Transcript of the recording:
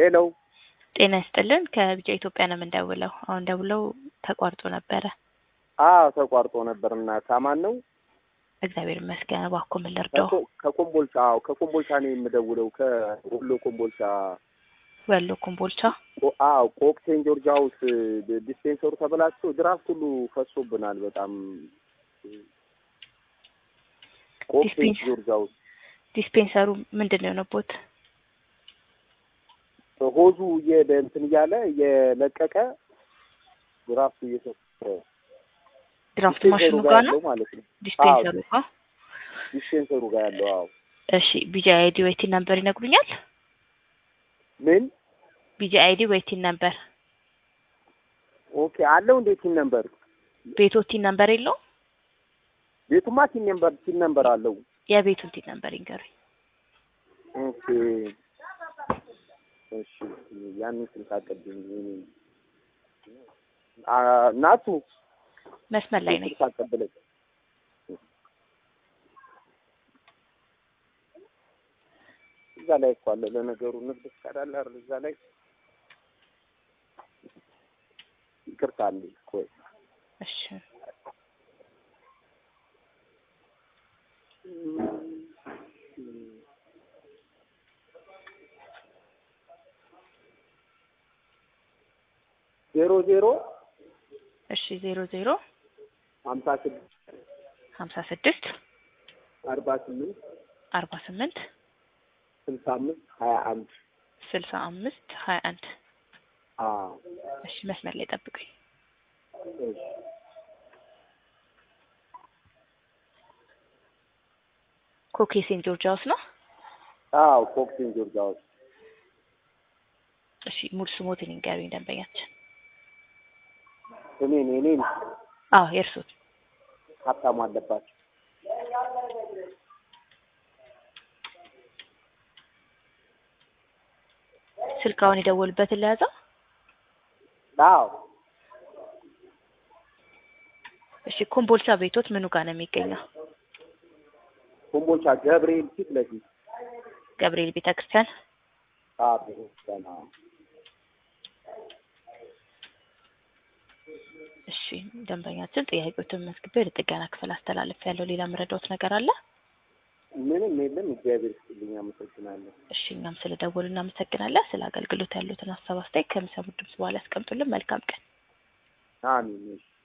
ሄሎ ጤና ይስጥልን ከቢጫ ኢትዮጵያ ነው የምንደውለው። አሁን ደውለው ተቋርጦ ነበረ። አዎ ተቋርጦ ነበር እና ሳማን ነው እግዚአብሔር ይመስገን። እባክዎ ምን ልርዳው? ከኮ- ከኮምቦልቻ አዎ ከኮምቦልቻ ነው የምደውለው ከወሎ ኮምቦልቻ ወሎ ኮምቦልቻ። ኮ- አዎ ኮክ ሴንት ጆርጅ ሀውስ ዲስፔንሰሩ ተበላሽቶ ድራፍት ሁሉ ፈሶብናል በጣም ኮክ ሴንት ዲስፔንስ- ጆርጅ ሀውስ ዲስፔንሰሩ ምንድን ነው የሆነቦት? ሆዙ እየደ እንትን እያለ እየለቀቀ ድራፍቱ እየሰጠ ድራፍት ዲስፔንሰሩ ማሽኑ ጋር ጋር ነው ያለው ማለት ነው ዲስፔንሰሩ ጋር። ዲስፔንሰሩ ጋር ያለው አዎ እሺ ቢጂ አይዲ ወይቲን ነምበር ይነግሩኛል? ምን ቢጂ አይዲ ወይቲን ነምበር ኦኬ አለው እንዴት ቲን ነምበር ቤቶቲን ነምበር የለው? ቤቱማ ቲን ነምበር ቲን ነምበር አለው የቤቱን ቲን ነምበር ይንገሩኝ። ኦኬ እሺ ያንን ስልክ አቀብኝ አ ናቱ መስመር ላይ ነኝ። ስልክ አቀብለኝ እዛ ላይ እኮ አለ ለነገሩ ንግድ ፍቃድ አለ አይደል እዛ ላይ ይቅርታ አለ ቆይ እሺ ዜሮ ዜሮ እሺ ዜሮ ዜሮ ሀምሳ ስድስት ሀምሳ ስድስት አርባ ስምንት አርባ ስምንት ስልሳ አምስት ሀያ አንድ ስልሳ አምስት ሀያ አንድ አዎ እሺ መስመር ላይ ጠብቁኝ። እሺ ኮኬ ሴንት ጆርጅ ሃውስ ነው። አዎ ኮክሲን ጆርጅ ሀውስ እሺ ሙሉ ስሞትን ይንገሩኝ ደንበኛችን። እኔን እኔን አዎ የእርሱት ሀብታሙ አለባቸው ስልካውን የደወሉበትን ለያዘው። አዎ እሺ ኮምቦልቻ ቤቶት ምኑ ጋር ነው የሚገኘው? ኮምቦልቻ ገብርኤል ፊት ለፊት ገብርኤል ቤተክርስቲያን። አዎ ቤተክርስቲያን አዎ እሺ ደንበኛችን ጥያቄዎትን መዝግቤ ወደ ጥገና ክፍል አስተላለፍ ያለው ሌላ መረዳዎት ነገር አለ? ምንም የለም እግዚአብሔር ይስጥልኝ አመሰግናለሁ እሺ እኛም ስለ ደወሉ እናመሰግናለን። ስለ አገልግሎት ያሉትን ሀሳብ አስተያየት ከሚሰሙት ድምጽ በኋላ ያስቀምጡልን። መልካም ቀን። አሜን እሺ